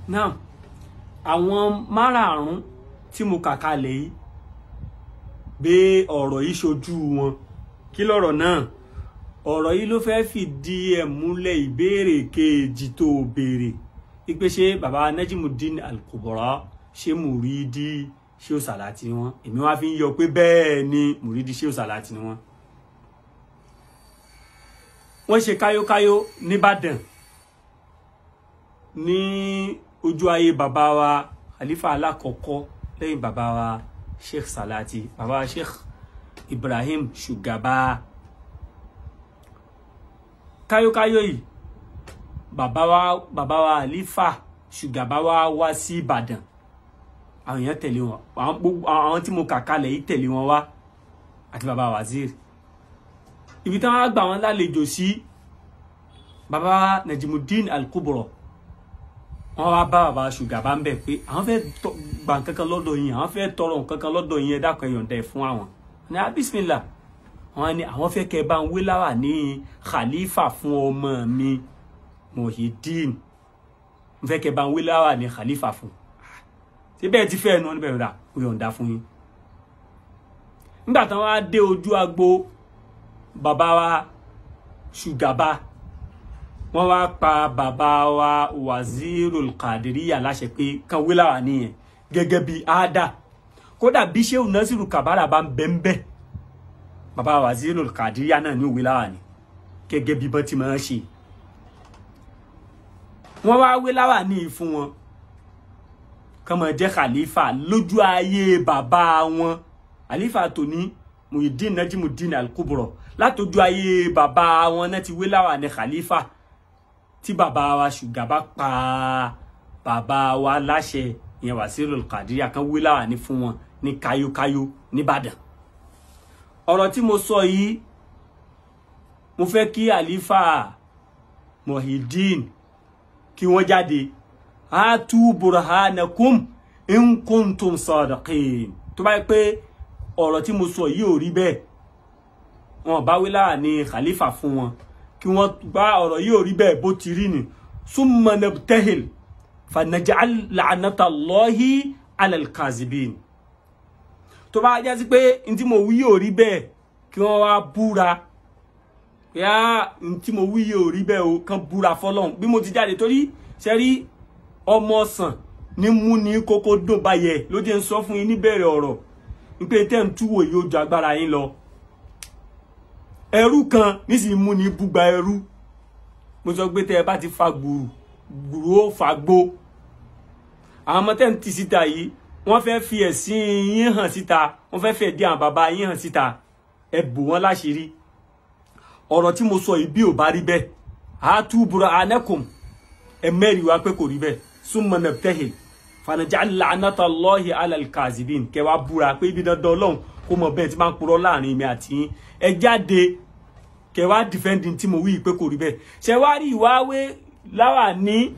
now àwọn márààrún tí mo kà kalẹ̀ yìí gbé ọ̀rọ̀ yìí ṣojú wọn kí lọ̀rọ̀ náà ọ̀rọ̀ yìí ló fẹ́ẹ́ fìdí ẹ̀ múlẹ̀ ìbéèrè kejì tó béèrè ipe ṣé baba Najimudeen Al-Kubra ṣé mùrídí ṣé ó sàlátì ni wọn èmi wá fi ń yọ pé bẹ́ẹ̀ ni mùrídí ṣé ó sàlátì ni wọn. wọ́n ṣe káyókáyó nìbàdàn ní ojú ayé bàbá wa khalifa alákọ̀ọ́kọ́ lẹ́yìn bàbá wa sheikh salati bàbá wa sheikh ibrahim shugaba káyókáyó yìí bàbá wa bàbá wa khalifa shugaba wa wá sí ìbàdàn àwọn èèyàn tẹ̀lé wọn àwọn gbogbo àwọn tí mo kà kalẹ̀ yìí tẹ̀lé wọn wá àti bàbá wazir ibi táwọn á gbà wọn lálejò sí bàbá Najimudeen Al-Kubra wọn wá bá bàbá ṣùgàbá ń bẹ pé àwọn fẹ́ gbà nǹkankan lọ́dọ̀ yín àwọn fẹ́ tọrọ nǹkankan lọ́dọ̀ yín ẹ dákun ẹ yọ̀ǹda ẹ fún àwọn ní abismila wọn ni àwọn fẹ́ kẹ́ bá ń wé láwà ní khalifa fún ọmọ mi Muhyiddin n fẹ́ kẹ́ bá ń wé láwà ní khalifa fún síbẹ̀ ti fẹ́ ẹnu níbẹ̀ rà ó yọ̀ǹda fún yín nígbà tí wọ́n á dé ojú agbo bàbá wa ṣùgàbá wọ́n wá pa bàbá wa wazirul kadiriya láṣẹ pé kan wí láwà nìyẹn gẹ́gẹ́ bí ada kódà bí sheu nasiru kabara bá ń bẹ ń bẹ bàbá wazirul kadiriya náà ní òwe láwà ní gẹ́gẹ́ bí bọ́n ti máa ń ṣe wọ́n wá wí láwà ní fún wọn kán máa jẹ́ khalifa lójú ayé bàbá wọn khalifa tòní Muhyiddin Najimudeen Al-Kubra látọjú ayé bàbá wọn náà ti wí láwà ní khalifa tí bàbá wa ṣùgàbá pa bàbá wa láṣẹ ìyẹn Wasirul Qadiriyya kan wí láwà ní fún wọn ní káyókáyó nìbàdàn ọ̀rọ̀ tí mo sọ yìí mo fẹ́ kí àlífà Muhyiddin kí wọ́n jáde hatu burhanakum in kuntum sadiqin tó bá yẹ pé ọ̀rọ̀ tí mo sọ yìí ò rí bẹ́ẹ̀ wọn bá wí láwà ní khalifa fún wọn kí wọ́n bá ọ̀rọ̀ yìí ò rí bẹ́ẹ̀ bó ti rí ni summa nabtahil fanaj'al la'natallahi 'ala al-kazibin tó bá jẹ́ sí pé n tí mo wí yìí ò rí bẹ́ẹ̀ kí wọ́n wá búra yá n tí mo wí yìí ò rí bẹ́ẹ̀ o kàn búra fọlọ́hún bí mo ti jáde torí ṣe rí ọmọ ọ̀sán ní mú ní kókó dùn báyẹ̀ ló jẹ́ ń sọ fún yín níbẹ̀rẹ̀ ọ̀rọ̀ wípé tẹ́ ń túwò yóò ju agbára yín lọ ẹrú kan nísìnyí mú ní búgba ẹrú mo sọ pé tẹ ẹ bá ti fa gbùrù gbùrù ó fa gbó àwọn ọmọ tẹ́ ń tì síta yìí wọ́n fẹ́ fi ẹ̀sìn yín hàn síta wọ́n fẹ́ fẹ́ dí àwọn bàbá yín hàn síta ẹ bò wọ́n láṣìírí ọ̀rọ̀ tí mo sọ yìí bí ò bá rí bẹ́ẹ̀ àátú bùrọ̀ anẹ́kùn ẹ mẹ́rin wá pé kò rí bẹ́ẹ̀ súnmọ́ nabtahil fanaj'al la'natallahi 'ala al-kazibin kẹwàá búra pé ibi dandan ọlọ́run kó mọ bẹ́ẹ̀ tí máa ń purọ́ láàrin mi àti yín ẹ jáde kẹwàá dìfẹ́ndì tí mo wí pé kò rí bẹ́ẹ̀ ṣe wá rí ìwáwé láwà ní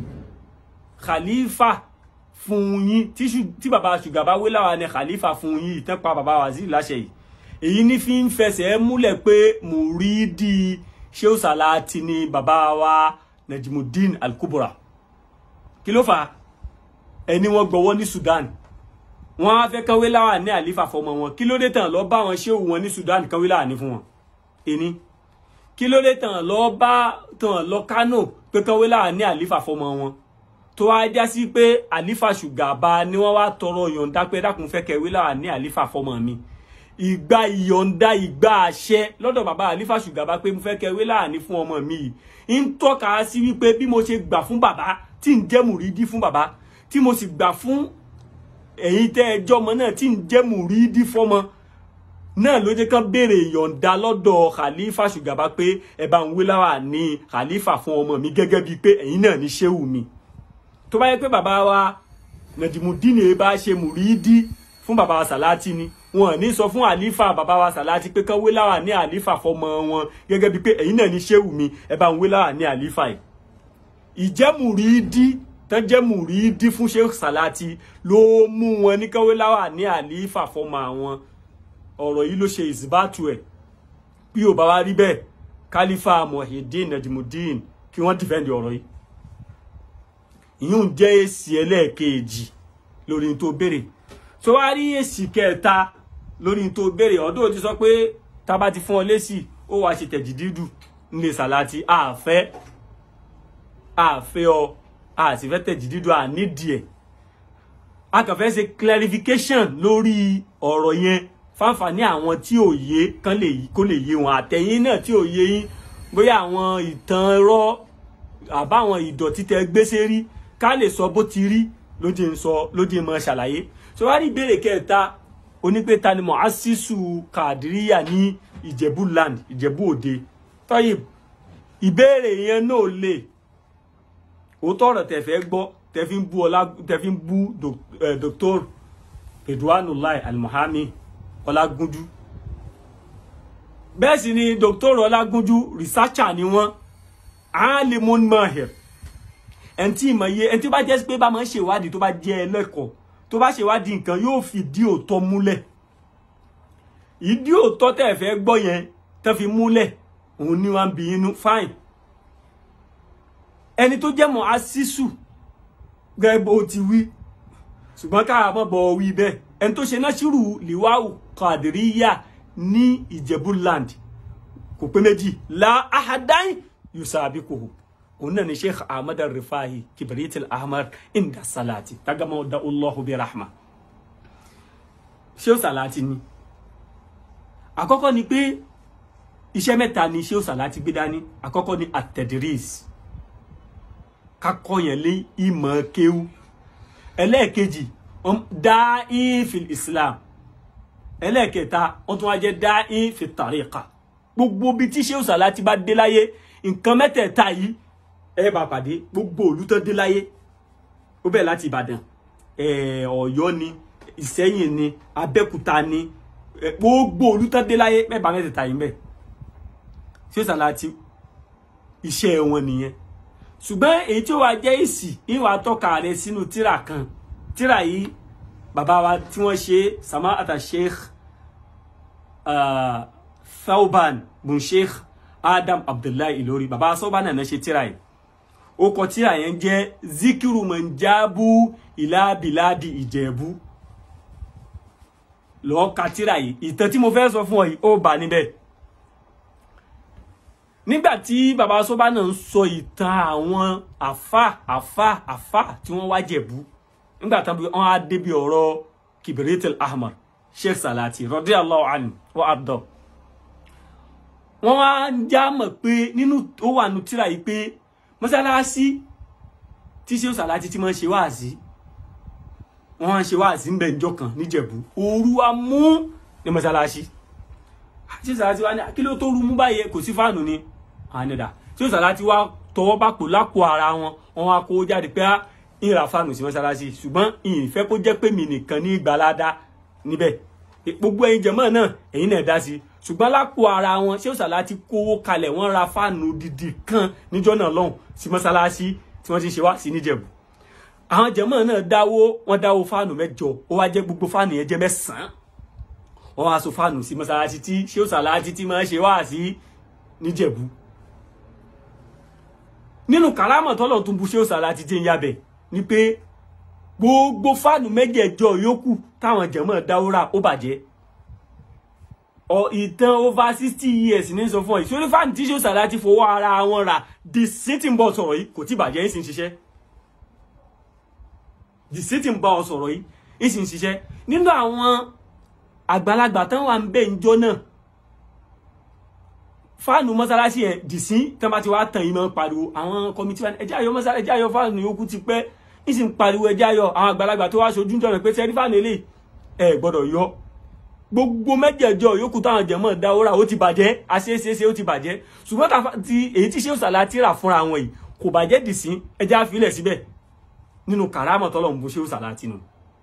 khalifa fún yín tí bàbá ṣùgàbá wé láwà ní khalifa fún yín ìtàn pa bàbá waziri láṣẹ yìí èyí ní fi ń fẹsẹ̀ múlẹ̀ pé mùrídì Shehu Salati ni bàbá wa Najimudeen Al-Kubra kí ló fà á ẹni wọ́n gbọ́wọ́ ní Sudan wọ́n á fẹ́ kánwé láwà ní àlífà fọmọ wọn kí ló dé tàn lọ bá wọn ṣéwù wọn ní Sudan kánwé láwà ní fún wọn ẹni kí ló dé tàn lọ bá tàn lọ Kánò pé kánwé láwà ní àlífà fọmọ wọn tó wá já sí pé àlífà ṣùgàbá ni wọ́n wá tọrọ yọ̀ǹda pé dákun fẹ́ kẹwé láwà ní àlífà fọmọ mi ìgbà ìyọ̀ǹda ìgbà àṣẹ lọ́dọ̀ bàbá àlífà ṣùgàbá pé mo fẹ́ kẹwé láwà ní fún ọmọ mi yìí ń tọ́ka sí wípé bí mo ṣe gbà fún bàbá tí ń jẹ́ mùrídí fún bàbá tí mo sì gbà fún ẹ̀yin tẹ́ ẹjọ́ ọmọ náà tí ń jẹ́ mùrídí fọ́mọ náà ló jẹ́ kán béèrè ìyọ̀ǹda lọ́dọ̀ khalifa ṣùgàbá pé ẹ bá ń wé láwà ní khalifa fún ọmọ mi gẹ́gẹ́ bíi pé ẹ̀yin náà ní ṣéwù mi tó bá yẹ pé bàbá wa Najimudeen bá ṣe mùrídí fún bàbá wa Sàlátì ni wọn ní sọ fún àlífà bàbá wa Sàlátì pé kán wé láwà ní àlífà fọmọ wọn gẹ́gẹ́ bíi pé ẹ̀yin náà ní ṣéwù mi ẹ bá ń wé láwà ní àlífà yìí ìjẹ́ mùrídí tán jẹ́ mùrídí fún Sheikh Salati ló mú wọn ní kánwé láwà ní àlífà fọmọ àwọn ọ̀rọ̀ yìí ló ṣe ìsìbátù ẹ̀ bí ò bá wá rí bẹ́ẹ̀ kálífà Muhyiddin Najimudeen kí wọ́n dìfẹ́ǹdì ọ̀rọ̀ yìí ìyún jẹ́ èsì ẹlẹ́ẹ̀kejì lórí tó béèrè tó wá rí èsì kẹta lórí tó béèrè ọdún ti sọ pé tá bá ti fún ọ lésì ó wàá ṣe tẹ̀jì dídù nílé sàláàtì àfẹ́ àfẹ́ ọ àsìfẹ́ tẹ̀jì dídù ànídìí ẹ̀ a kàn fẹ́ ṣe clarification lórí ọ̀rọ̀ yẹn fáǹfààní àwọn tí ò yé kán lè kó lè yé wọn àtẹ̀yìn náà tí ò yé yín bóyá àwọn ìtàn irọ́ àbáwọn ìdọ̀tí tẹ gbé sérí ká lè sọ bó ti rí lóde ń sọ lóde mọ ṣàlàyé so wá rí ìbéèrè kẹta onípé ta ni mu'assisu kàdíríyà ní ìjẹ̀bú land ìjẹ̀bú òde tọ́yì ìbéèrè yẹn náà lè òótọ́ ọ̀rọ̀ tẹ̀ fẹ́ gbọ́ tẹ̀ fi ń bú ọlá tẹ̀ fi ń bú dr Ridwanullah Al-Muhammi ọlágúnjú bẹ́ẹ̀ sì ni dr ọlágúnjú researcher ni wọ́n alimun mahir ẹni tí ìmọ̀ iye ẹni tí ó bá jẹ́ pé bá máa ń ṣèwádìí tó bá jẹ́ ẹlẹ́kọ̀ọ́ tó bá ṣèwádìí nǹkan yóò fi dí òótọ́ múlẹ̀ ìdí òótọ́ tẹ́ ẹ fẹ́ gbọ́ yẹn tẹ́ fi múlẹ̀ òun ni wọ́n bí inú fine ẹni tó jẹ́ mọ́ asísù gẹ́gẹ́ bó ti wí ṣùgbọ́n káà mọ́ bọ̀ wí bẹ́ẹ̀ ẹni tó ṣe náà ṣírù liwáwù kàdíríyà ní ìjẹ̀bú land kò pé méjì la ahadáin yusabiquhu òun náà ni sheikh ahmad al-rifahi kibrit al-ahmar inda salati tagama da allahu bi rahma sheikh salati ni àkọ́kọ́ ni pé iṣẹ́ mẹ́ta ni sheikh salati gbé dání àkọ́kọ́ ni at-tadris kakọ́ yẹn lé ìmọ̀ kéwú ẹlẹ́ẹ̀kejì dáín fi islam ẹlẹ́ẹ̀kẹta wọ́n tún wá jẹ́ dáín fi tàríkà gbogbo bí tí sheikh salati bá dé láyé nǹkan mẹ́tẹ̀ẹ̀ta yìí ẹ bá pàdé gbogbo òlú tó dé láyé ó bẹ̀rẹ̀ láti ìbàdàn ọ̀yọ́ ni ìsẹ́yìn ni abẹ́òkúta ni gbogbo òlú tó dé láyé mẹ́ba mẹ́tẹ̀ẹ̀ta yìí bẹ̀ sheikh salati iṣẹ́ wọn nìyẹn ṣùgbọ́n èyí tí ó wá jẹ́ èsì ìwà tọ́ka rẹ̀ sínú tíra kan tíra yìí bàbá wa tí wọ́n ṣe sama'ata sheikh uh, thauban bun sheikh adam abdullahi ilori bàbá thauban náà ṣe tíra yìí ó kọ tíra yẹn jẹ́ zikiru manjabu ilá biladi ìjẹ̀bú lọ́ọ́ ka tíra yìí ìtàn tí mo fẹ́ sọ fún ọ yìí ó bà níbẹ̀ nígbàtí bàbá sọ́bà náà ń sọ ìtàn àwọn àfà àfà àfà tí wọ́n wá jẹ̀bú nígbàtí wọ́n á débi ọ̀rọ̀ kibiritil ahmar sheikh salati radiyallahu anhu wa abdọ wọ́n wá ń já mọ̀ pé nínú ó wà nù tíra yìí pé mọ́sálásí tí sheikh salati ti máa ń ṣe wáàsí wọ́n ń ṣe wáàsí ń bẹ̀ níjọ́ kan níjẹ̀bú òru wa mú ní mọ́sálásí sheikh salati wá ní kí ló tó rú mú báyìí kò sí fáànù ni ànidà tí ó sàlá ti wá tọwọ́ bá pò lápò ara wọn wọn wá kó jáde pé ìrà fáànù sí mọ́sálásí ṣùgbọ́n ìfẹ́ kó jẹ́ pé mi nìkan ní ìgbàládá níbẹ̀ gbogbo ẹ̀yin jẹ̀mọ́ náà ẹ̀yin náà dá sí ṣùgbọ́n lápò ara wọn ṣé ó sàlá ti kówó kalẹ̀ wọ́n ra fáànù dídì kan níjọ́ náà lọ́hùn sí mọ́sálásí tí wọ́n ti ṣe wá sí níjẹ̀bù àwọn jẹ̀mọ́ náà dáwó wọ́n dáwó fáànù mẹ́jọ ó wá jẹ́ gbogbo fáànù yẹn jẹ́ mẹ́sàn-án wọ́n wá so fáànù sí mọ́sálásí tí ṣé ó sàlá ti ti máa ṣe wá sí níjẹ̀bù nínú kàrámọ̀ tọ́lọ̀ tún bu ṣé ó sàlá ti jẹ́ ń yabẹ̀ ni pé gbogbo fáànù mẹ́jẹ̀ẹ̀jọ yòókù táwọn jẹ̀mọ́ dáwọ́rà ó bàjẹ́ ọ ìtàn over sixty years ní sọ fún ọ ìṣòro fáànù tí ṣé ó sàlá ti fowó ara wọn rà the sitting ball sọ̀rọ̀ yìí kò tí bàjẹ́ ń sì ń ṣiṣẹ́ the sitting ball sọ̀rọ̀ yìí ń sì ń ṣiṣẹ́ nínú àwọn àgbàlagbà tán wà ń bẹ̀ ń jọ náà fáànù mọ́sálásí ẹ̀ dìsí tán bá ti wá tàn yìí máa ń pariwo àwọn kọmitì wọn ẹjẹ́ ayọ̀ mọ́sálásí ẹjẹ́ ayọ̀ fáànù yòókù ti pẹ́ ní sì ń pariwo ẹjẹ́ ayọ̀ àwọn àgbàlagbà tó wá ṣojú jọ̀rọ̀ pé sẹ́rí fáànù eléyìí ẹ gbọ́dọ̀ yọ gbogbo mẹ́jẹ̀ẹ̀jọ yòókù táwọn jẹ̀mọ́ dáwọ́rà ó ti bàjẹ́ àṣeéṣeéṣe ó ti bàjẹ́ ṣùgbọ́n ti èyí tí ṣé òṣàlá ti rà fúnra wọn yìí kò bàjẹ́ dìsí ẹjẹ́ àfilẹ̀ síbẹ̀ nínú kàrámọ̀ tọ́lọ̀ ń bo ṣé òṣàlá tinú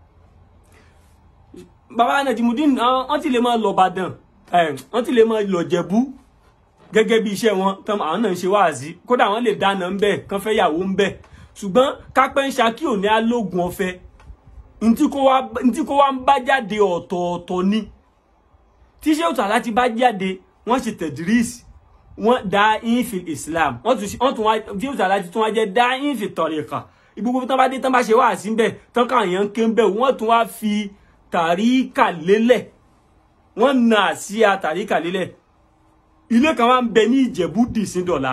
bàbá Najimudeen wọ́n ti lè máa lọ Ìbàdàn wọ́n ti lè máa lọ Jẹ̀bú gẹ́gẹ́ bí iṣẹ́ wọn tán àwọn náà ń ṣe wáàzí kódà wọ́n lè dáná ń bẹ̀ kán fẹ́ yàwó ń bẹ̀ ṣùgbọ́n kápẹ́ ń ṣakí ò ní alógun ọ̀fẹ́ ntí kó wá ń bá jáde ọ̀tọ̀ọ̀tọ̀ ni tí ṣé òtún aláti bá jáde wọ́n ṣe tẹ̀dírìsì wọ́n dá infil Islam wọ́n tún wá tí òtún aláti tún wá jẹ́ dá infil tọ̀rìkà gbogbo tán bá dé tán bá ṣe wá sí bẹ́ẹ̀ tán káàyàn ké ń bẹ̀ wọ́n tún wá fi tàríkà lélẹ̀ wọ́n na àsíá tàríkà lélẹ̀ ilé kan wá ń bẹ ní ìjẹ̀bú dìsín dọ̀la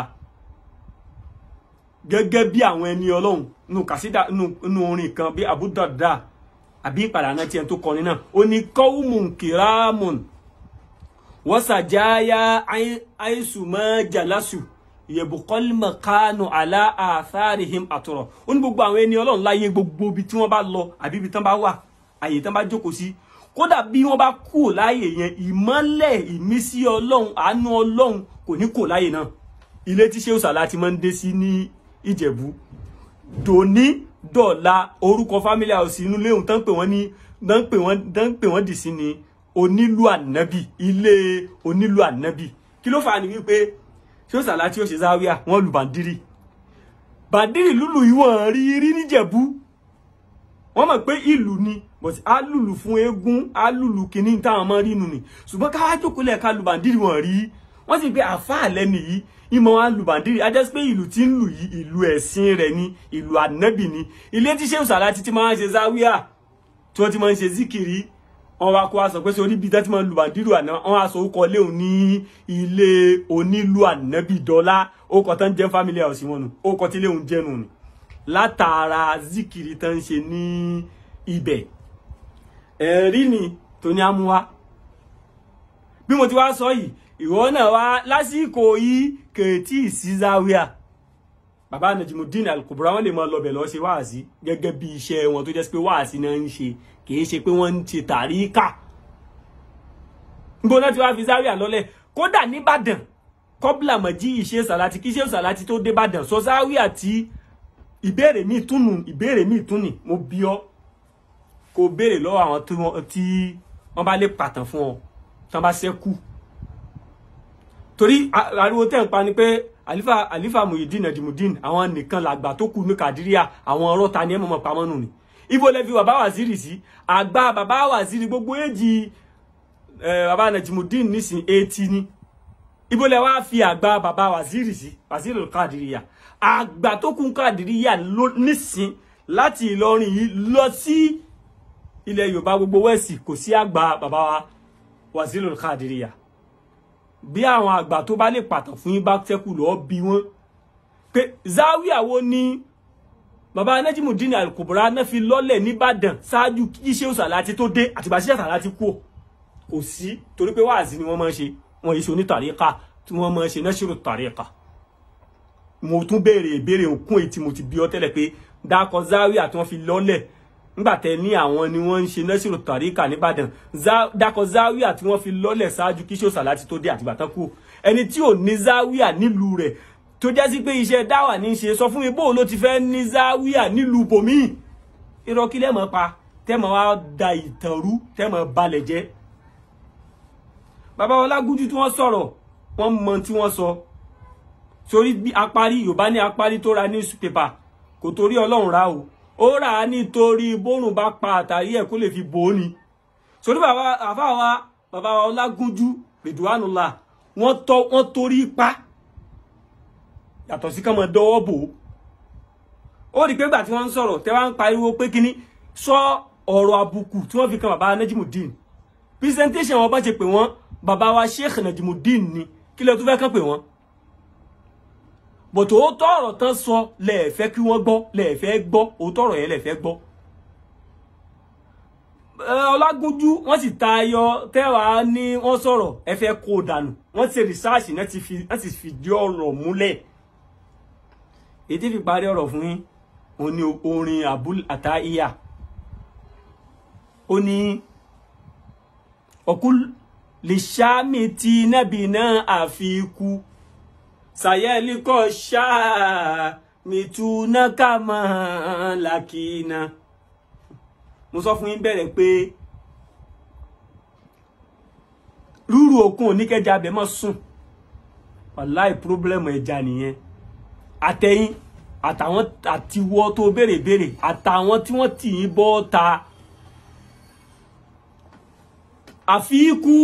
gẹ́gẹ́ bí àwọn ẹni ọlọ́run nù kàsídà nù orin kan bí abúdàdà àbí ìpàdánù tiẹ̀ tó kọrin náà ó ní kọ́wùmùn kìrámùn wọ́n sàjáyà àìsùmọ́ jàlásù yẹ̀bùkọ́lì mọ̀kánù àlá àtharihim àtọ̀rọ̀ ó ní gbogbo àwọn ẹni ọlọ́run láyé gbogbo ibi tí wọ́n bá lọ àbí ibi tí wọ́n bá wà àyè tí wọ́n bá jókòó sí kódà bí wọ́n bá kú láyè yẹn ìmọ́lẹ̀ ìmísí ọlọ́run àánú ọlọ́run kò ní kò láyè náà ilé tí Shehu Salati máa ń dé sí ní ìjẹ̀bú dòní dọ̀la orúkọ family house inú léhùn tán pè wọ́n ní tán pè wọ́n tán pè wọ́n dì sí ni onílù ànábì ilé onílù ànábì kí ló fà á ní wípé Shehu Salati ó ṣe záwíà wọ́n lu bàndírì bàndírì lùlù ìwọ̀n rí rí níjẹ̀bú wọ́n mọ̀ pé ìlú ni but á lùlù fún eégún á lùlù kìíní táwọn mọ́ rínú ni ṣùgbọ́n ká wá jókòó lẹ́ẹ̀ka lu bàndírì wọ̀n rí wọ́n sì pé àfáà lẹ́nu yìí ìmọ̀ wa lu bàndírì a jẹ́ pé ìlú tí ń lù yìí ìlú ẹ̀sìn rẹ̀ ni ìlú ànábì ni ilé tí Shehu Salati ti máa ń ṣe záwíà tí wọ́n ti máa ń ṣe zikiri wọ́n wá kó wa sọ pé sórí ibi tí wọ́n ti máa ń lu bàndírì àná wọ́n á sọ orúkọ léwu ní ilé onílù ànábì dọ́là orúkọ tán jẹ́ family house wọn nù orúkọ tí léwu jẹ́ nù ni látara zikiri tán ń ṣe ní ibẹ̀ ẹ̀rí ni tó ní amúwá bí mo ti wá sọ yìí ìwọ náà wá lásìkò yìí kèétí sí záwíà bàbá Najimudeen Al-Kubra wọn lè máa lọbẹ lọ ṣe wáàsí gẹ́gẹ́ bí iṣẹ́ wọn tó jẹ́ pé wáàsí náà ń ṣe kìí ṣe pé wọ́n ń ṣe tàríkà níbo náà ti wá fi záwíà lọ́lẹ̀ kódà nìbàdàn kọ́bùlà mọ̀jí ìṣe Sàlátì kí Shehu Sàlátì tó dé Ìbàdàn sọ záwíà tí ìbéèrè mi túnù ìbéèrè mi túnì mo bí ọ kò béèrè lọ́wọ́ àwọn tí wọ́n bá lè pàtàn fún ọ tán bá ṣẹ́kù torí ariwo tẹ́ ń pa ni pé àlífà àlífà Muyideen Najimudeen àwọn nìkan làgbà tó kù ní Kàdíríà àwọn ọ̀rọ̀ ta ni ẹ mọ̀mọ́ pamọ́ nù ni ibo lẹ fi bàbá Waziri sí àgbà bàbá Waziri gbogbo èjì bàbá Najimudeen nísìn eighty ni ibo lẹ wá fi àgbà bàbá Waziri sí Waziri Kàdíríà àgbà tó kù Kàdíríà nísìn láti Ìlọrin yìí lọ sí ilẹ̀ Yorùbá gbogbo wẹ́ẹ̀sì kò sí àgbà bàbá wa Waziri Kàdíríà bí àwọn àgbà tó bá lè pàtàn fún yín bá tẹ́kù lọ́ọ́ bí wọ́n pé záwíà wo ni bàbá Najimudeen Al-Kubra náà fi lọ́lẹ̀ nìbàdàn ṣáájú kí Shehu Salati tó dé àtìgbà Shehu Salati kú kò sí torí pé wáàzí ni wọ́n máa ń ṣe wọ́n yìí ṣe onítàríkà tí wọ́n máa ń ṣe nasiru tàríkà mo tún béèrè ìbéèrè òkun èyí tí mo ti bí ọ tẹ́lẹ̀ pé dákọ̀ záwíà tí wọ́n fi lọ́lẹ̀ nígbàtẹ ní àwọn ni wọ́n ń ṣe nasiru tàríkà nìbàdàn dákọ̀ záwíà tí wọ́n fi lọ́lẹ̀ ṣáájú kí Shehu Salati tó dé àtìgbà tán kú ẹni tí ò ní záwíà nílùú rẹ̀ tó jẹ́ sí pé iṣẹ́ dáwà ní ṣe sọ fún mi bóò ló ti fẹ́ ní záwíà nílùú bòmíì irọ́ kí lẹ́mọ̀ pa tẹ́mọ̀ wá da ìtàn rú tẹ́mọ̀ balẹ̀ jẹ́ bàbá Ọlágúnjú tí wọ́n sọ̀rọ̀ wọ́n mọ tí wọ́n sọ sórí bí apárí Yorùbá ní apárí tó ra newspaper kò torí Ọlọ́run rà o ó rà á nítorí bórùn bá pa àtàrí ẹ̀ kó lè fi bò ó ni sórí bàbá àfáà wa bàbá Ọlágúnjú Ridwanullah wọ́n tọ́ wọ́n torí pa yàtọ̀ sí kán mọ dọwọ́ bò ó ó rí i pé gbà tí wọ́n ń sọ̀rọ̀ tẹ́ wá ń pariwo pé kíní sọ ọ̀rọ̀ àbùkù tí wọ́n fi kan bàbá Najimudeen presentation wọn bá ṣe pè wọ́n bàbá wa Sheikh Najimudeen ni kí lẹ tún fẹ́ kàn pè wọ́n bọ̀tò ó tọ̀rọ̀ tán sọ lẹ́ẹ̀fẹ́ kí wọ́n gbọ́ lẹ́ẹ̀fẹ́ gbọ́ ó tọ̀rọ̀ yẹn lẹ́ẹ̀fẹ́ gbọ́ Ọlágúnjú wọ́n sì tayọ tẹ́wàá ní wọ́n sọ̀rọ̀ ẹ fẹ́ kó dànù wọ́n ti research náà ti fi láti fìdí ọ̀rọ̀ múlẹ̀ ètí fi parí ọ̀rọ̀ fún yín òun ni orin abul ataiya ó ní ọkùn lè ṣáàmì tí nábì náà àfikú sàyẹ́líkọ̀ ṣáàmì túná kàmá làkìnà mo sọ fún yín bẹ̀rẹ̀ pé rúrù òkun oníkẹjà abẹ mọ́ sùn wàláì pírọ́blẹ́mù ẹja nìyẹn àtẹ̀yìn àtàwọn àtiwọ́ tó béèrè béèrè àtàwọn tí wọ́n tì í bọ́ ta àfikú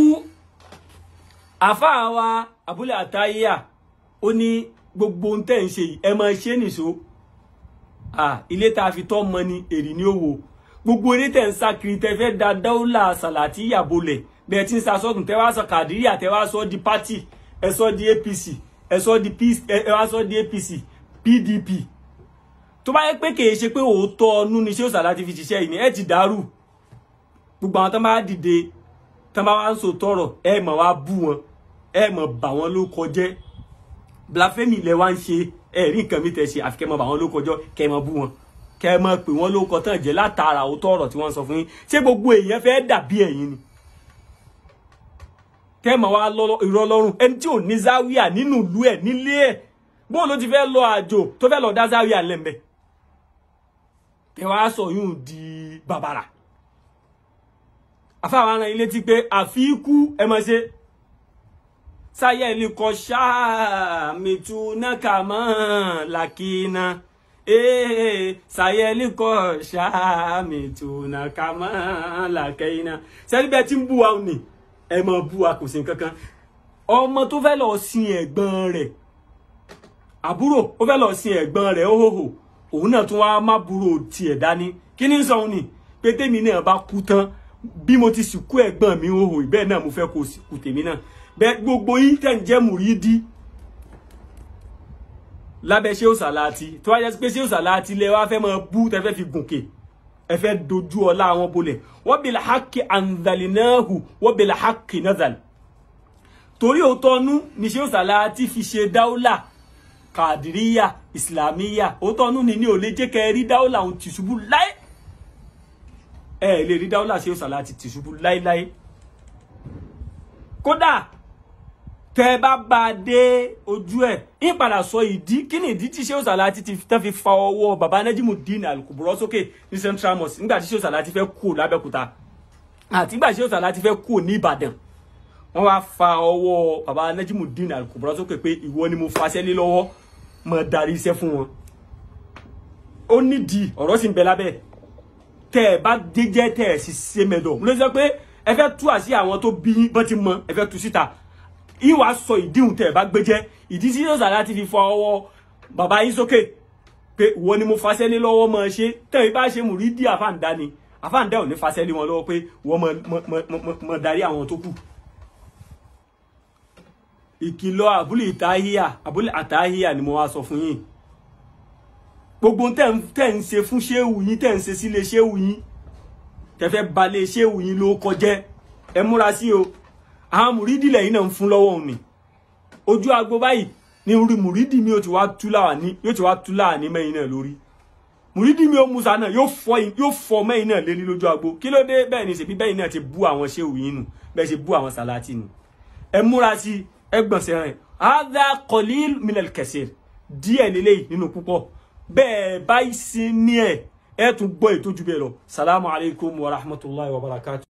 àfáà wa abúlé àtàyà ó ní gbogbo ohun tẹ́ ń ṣe yìí ẹ máa ṣe nìṣó ah ilé tá a fi tọ́ mọ ni èrì ní òwò gbogbo eré tẹ̀ ń sá kiri tẹ fẹ́ da dáúlà sàlàtì ìyàbọ̀lẹ̀ bẹ́ẹ̀ tí ń sa sọ́kùn tẹ wá sọ kàdíríà tẹ wá sọ di pátì ẹ sọ di apc ẹ sọ di ẹ wá sọ di apc pdp tó bá yẹ pé kì í ṣe pé òótọ́ ọnú ni ṣé òsàlá ti fi ṣiṣẹ́ yìí ni ẹ ti dàrú gbogbo àwọn tó bá dìde tó bá wá ń sọ tọrọ ẹ mọ̀ wá bú wọn ẹ mọ̀ bà wọn ló kọjẹ́ blasphemy ilẹ̀ wa ń ṣe ẹ rí nǹkan mi tẹ̀ ṣe àfi kẹ́ mọ̀ bà wọn ló kọjọ́ kẹ́ mọ̀ bú wọn kẹ́ mọ̀ pé wọ́n ló kọ tán jẹ́ látara òótọ́ ọ̀rọ̀ tí wọ́n sọ fún yín ṣé gbogbo èèyàn fẹ́ dàbí ẹ̀yin ni kẹ́ mọ̀ wá irọ́ lọ́rùn ẹni tí ò ní záwíà nínú ìlú ẹ̀ nílé ẹ̀ bóun ló ti fẹ́ lọ àjò tó fẹ́ lọ dá záwíà lẹ́m̀bẹ̀ kẹ́ wá sọ yún di bàbàrà afáwọn ará ilé ti pé àfikú ẹ mọ̀ ṣe sayẹli kọ ṣáà mìtúnákà mọ́ làkínà ee sayẹli kọ ṣáà mìtúnákà mọ́ làkínà sẹ́líbẹ̀ tí ń bú wa ni ẹ mọ̀ bú wa kò sí kankan ọmọ tó fẹ́ lọ sin ẹ̀gbọ́n rẹ̀ àbúrò ó fẹ́ lọ sin ẹ̀gbọ́n rẹ̀ óhòhò òun náà tún wá má búrò tiẹ̀ dání kí ni sọ ni pé tèmi náà bá kú tán bí mo ti sìnkú ẹ̀gbọ́n mi óhò ìbẹ́ẹ̀ náà mo fẹ́ kó sìnkú tèmi náà bẹ́ẹ̀ gbogbo yín tẹ̀ ń jẹ́ mùrídí lábẹ́ ṣé òsàláàtì tó wáyé pé ṣé òsàláàtì lẹ wá fẹ́ máa bú tẹ́ fẹ́ fi gòkè ẹ fẹ́ dojú ọlá àwọn bolẹ̀ wọ́n bil haqqi anzalnahu wọ́n bil haqqi nazal torí òótọ́nú ni ṣé òsàláàtì fi ṣe dáúlà kàdíríyà ìsìlámíyà òótọ́nú ni ní ò lè jẹ́ kẹ́ rí dáúlà òun tìṣubú láé ẹ lè rí dáúlà ṣé òsàláàtì tìṣubú láéláé kódà tẹ bá bá a dé ojú ẹ ń padà sọ ìdí kí ni ìdí tí Shehu Salati ti tán fi fa ọwọ́ baba Najimudeen Al-Kubro sókè ní Central Mosque nígbà tí Shehu Salati fẹ́ kú l'Abẹ́òkúta àti nígbà tí Shehu Salati fẹ́ kú ní Ìbàdàn wọ́n wá fa ọwọ́ baba Najimudeen Al-Kubro sókè pé ìwọ ni mo faṣẹ́ lé lọ́wọ́ mọ darí iṣẹ́ fún wọn ó nídìí ọ̀rọ̀ sì ń bẹ lábẹ́ tẹ ẹ bá déjẹ tẹ ẹ sì ṣe mẹdọ mo lè sọ pé ẹ fẹ́ tú àṣì àwọn tó bí bọ́n ti mọ ẹ fẹ́ tú síta ìwà sọ ìdíhùn tẹ̀ bá gbé jẹ́ ìdí tí Shehu Salati fi fọ ọwọ́ bàbá yín sókè pé ìwọ ni mo fasẹ́ lé lọ́wọ́ mọ́ ṣe tẹ̀yìn bá ṣe mùrídìí àfáǹdá ni àfáǹdá ò ní fasẹ́ lé wọn lọ́wọ́ pé wọ́n mọ darí àwọn tó kù. ìkìlọ̀ àbúlé ìtàhíyà àbúlé àtàhíyà ni mo wá sọ fún yín gbogbo tẹ̀ ń ṣe fún ṣéwù yín tẹ̀ ń ṣe sílé ṣéwù yín tẹ̀fẹ́ balẹ̀ ṣéwù yín ló kọjẹ́ ẹ múra sí o àwọn mùrídì lẹ́yìn náà ń fún lọ́wọ́ òun ni ojú agbo báyìí ní orí mùrídì mi yóò ti wá tú láwà ní yóò ti wá tú láwà ní mẹ́yìn náà lórí mùrídì mi ó musa náà yóò fọ yóò fọ mẹ́yìn náà lé ní lójú agbo kí ló dé bẹ́ẹ̀ ni ṣèbí bẹ́yìn náà ti bú àwọn ṣéwù yín nù bẹ́ẹ̀ ṣe bú àwọn sàláàtì nù ẹ múra sí ẹ gbọ̀nsẹ̀ rẹ̀ hadha qalil minal kaseer díẹ̀ lélẹ́yìí nínú púpọ̀ bẹ́ẹ̀ báyìí sí ní ẹ̀ ẹ̀ tún gbọ́ ètò jù bẹ́ẹ̀ lọ salamu alaykum wa rahmatulahi wa barakatuh.